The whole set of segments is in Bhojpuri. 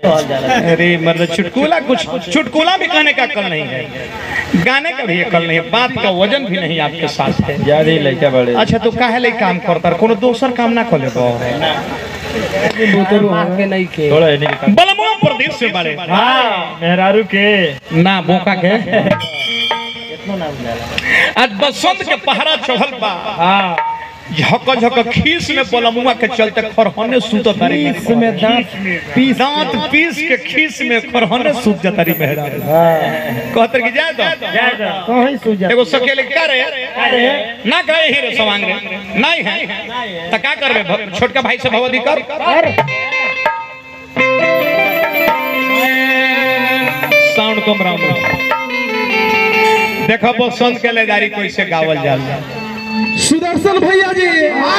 अरे मतलब चुटकुला कुछ चुटकुला भी कहने का कल नहीं है गाने का भी अकल नहीं है बात का वजन भी नहीं आपके साथ है ज्यादा ही लड़का बड़े अच्छा तो काहे ले काम करता कोनो दोसर काम ना खोले बो थोड़ा है नहीं बलमुआ प्रदेश से बड़े हाँ मेहरारू के ना बोका के आज बसंत के पहरा चढ़ल बा हाँ झक झक खीस में बलमुआ के चलते खरहने सूत तारी इसमें दांत पीस दांत पीस के खीस में खरहने सूत जतारी मेहरा कहतर की जाए तो कहीं सूझा एगो सकेले का रे ना गए ही रे सवांग रे नहीं है त का करबे भ- छोटका भाई से भवदी कर साउंड कम राम देखो बसंत के लेदारी कैसे गावल जाला सुदर्शन भैया जी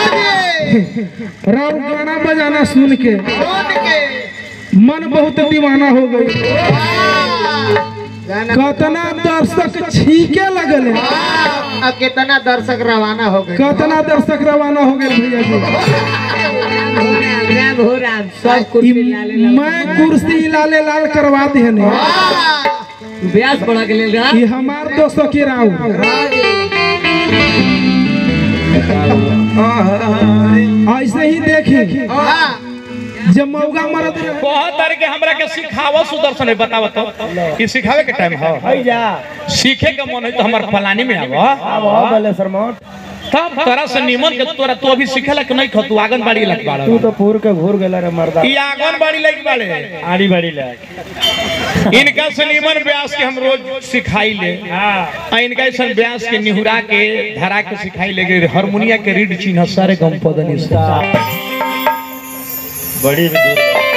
राव गाना बजाना सुन के मन बहुत दीवाना हो गई कतना दर्शक छीके लगल अब कितना दर्शक रवाना हो गए कतना दर्शक रवाना हो गए भैया जी सब ई मैं कुर्सी लाले लाल करवा देने ब्यास बढ़ा के ले ये हमार दोस्तों की राव ऐसे ही देखी जब मौगा मरद रहे बहुत तरह के हमरा के सिखावा सुदर्शन है बताव तो कि सिखावे के टाइम हो जा सीखे के मन है तो हमार फलानी में आवा अब बोले सरमोट तब तोरा से निमन के तोरा तू अभी सिखेला कि नहीं खतु आंगनबाड़ी लग बाड़ा तू तो पूर के घूर गेला रे मर्दा ई आंगनबाड़ी लग बाड़े आड़ी बाड़ी लग इनका से निमन व्यास के हम रोज सिखाई ले हाँ आ इनका ऐसा व्यास के निहुरा के धरा के सिखाई ले गए हारमोनिया के रीड चिन्ह सारे गम पदनी से बड़ी भी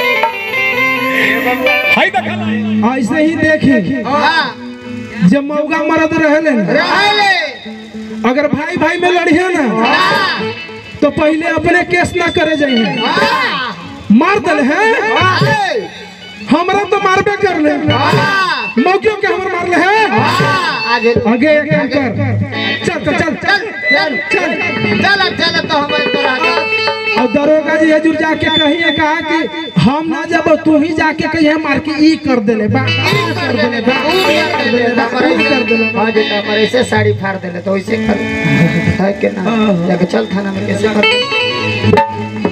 हाय देखा ऐसे ही देखी जब मौगा मरद रहे अगर भाई भाई में लड़िए ना तो पहले अपने केस ना करे जाइए मार दल है हमरा तो मारबे कर ले मौकियों के हमर मार ले है आगे आगे एक काम कर चल चल चल चल चल चल चल चल तो हमारे तो राजा और दरोगा जी हजूर जाके कहिए कहा कि हम ना जब तू ही जाके कहिए मार के ई कर देले बा ई कर देले बा ई कर देले बा ई कर देले बा हाँ जी तो हमारे ऐसे साड़ी फाड़ देले तो वैसे कर है के ना जाके चल थाना में कैसे कर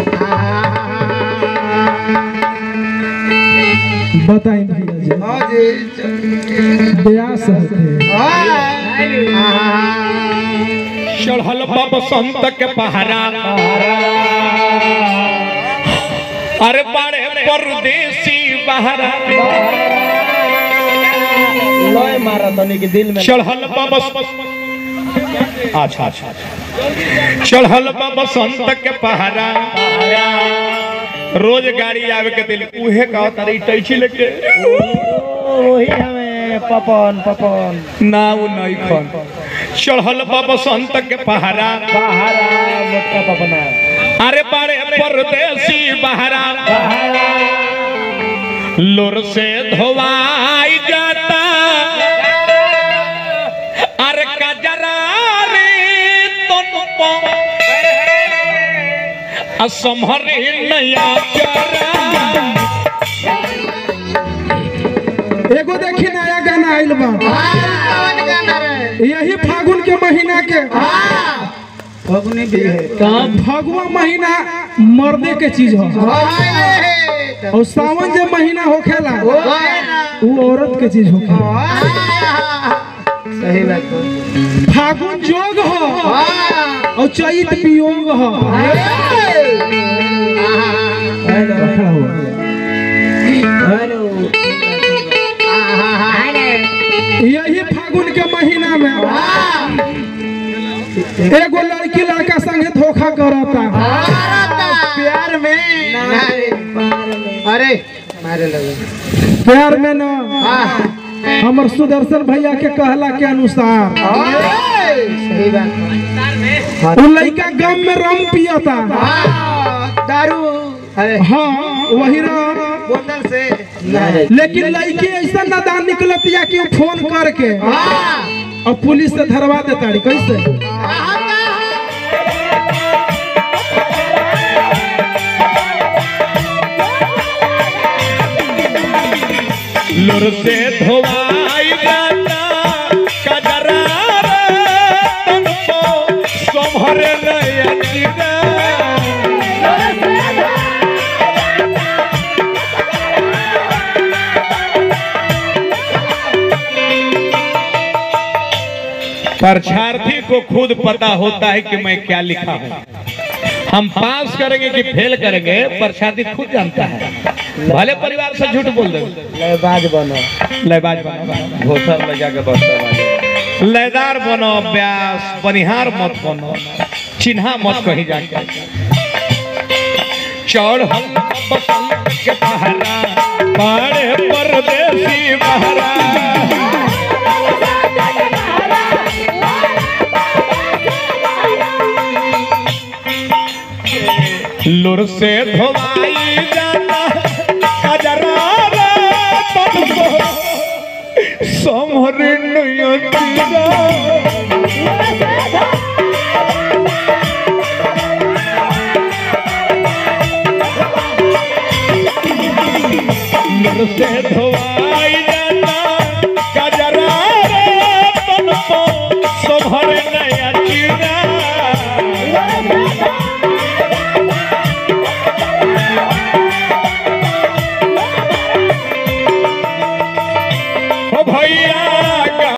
बताई भैया जी हाँ जी ब्यास होते चढ़ल बा बसंत के पहरा अरे बड़े परदेसी बहरा लय मारा तनी के दिल में चढ़ल बा बस अच्छा अच्छा चढ़ल बा बसंत के पहरा रोज गाड़ी आवे के दिल उहे का तारी टैची लेके वही हमें पपन पपन ना वो नहीं खन चढ़ल बा बसंत के पहरा बहारा मोटका पपना अरे बड़े परदेसी बहरा लोर से धोवाई जाता अरे कजरा रे तुम असमरे नया चरा एगो देखी नया गाना आइल बा यही फागुन के महीना के फगुनी भी है फगुआ महीना मर्दे के चीज हो और सावन जब महीना होखेला वो औरत के चीज होखेला सही बात है। फागुन जोग हो और चैत वियोग हो खड़ा हुआ। यही फागुन के महीना में एगो लड़की लड़का संगे धोखा करता प्यार में अरे मारे लगे प्यार में न हमर सुदर्शन भैया के कहला के अनुसार सही बात वो लड़का गम में रम पियता दारू अरे हाँ वही राम बोतल से लेकिन लड़की ऐसा नादान निकलतिया कि वो फोन करके और पुलिस से धरवा देता रही कैसे लुर से धोवाई जाता कजरा तुमको सोमहर रयचिरा परीक्षार्थी को खुद पता होता है कि मैं क्या लिखा हूँ हम पास करेंगे कि फेल करेंगे परीक्षार्थी खुद जानता है भले परिवार से झूठ बोल देंगे बाज बनो लयबाज बनो घोसर लगा के बस्ता बाजे लयदार बनो व्यास बनिहार मत बनो चिन्हा मत कहीं जाके चौड़ हम बसंत के पहरा बड़े परदेसी बहरा लुर से धोवाई जाता अजरा रे तुमको समर नयतिरा